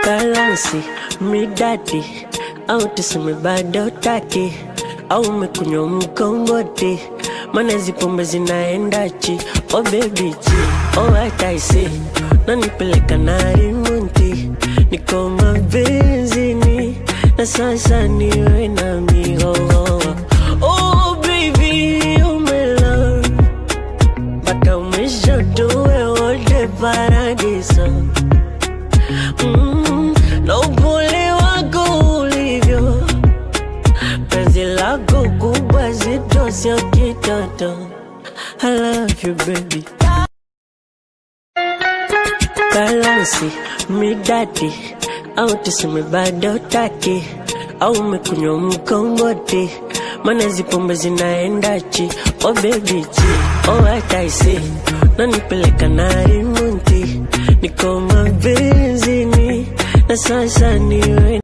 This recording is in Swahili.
balansi midadi au tuseme bado taki au umekunywa mkongoti mana hizi pombe zinaenda chi oh baby chi oh hataisi nanipeleka na rimunti niko mabenzini na sasa niwe na mihohoa oh baby oh my love mpaka umeshotowe wote paradiso mm, na upole wako ulivyo penzi lako kubwa zito sio kitoto I love you baby balansi midadi au tuseme bado taki au umekunywa mkongoti mana hizi pombe zinaenda chi oh baby chi oh hataisi nanipeleka na rimunti niko mabenzini na sasa niwe